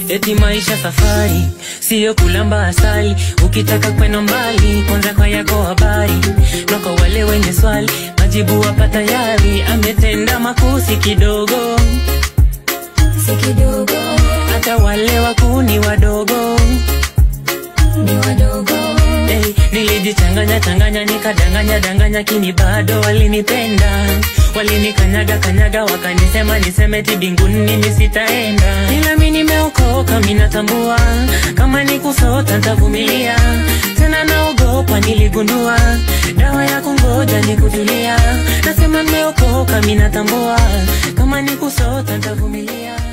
eti maisha safari siyo kulamba asali ukitaka kwenda mbali kwanza kwa yako habari na kwa wale wenye swali majibu hapa tayari ametenda makusi kidogo si kidogo hata wale wakuni wadogo ni wadogo hey, nilijichanganya changanya nikadanganya danganya kini bado walinipenda walinikanyaga kanyaga wakanisema niseme ti binguni mimi sitaenda ila mi nimeokoka minatambua kama ni kusota ntavumilia tena naogopa niligundua dawa ya kungoja ni kutulia nasema nimeokoka minatambua kama ni kusota ntavumilia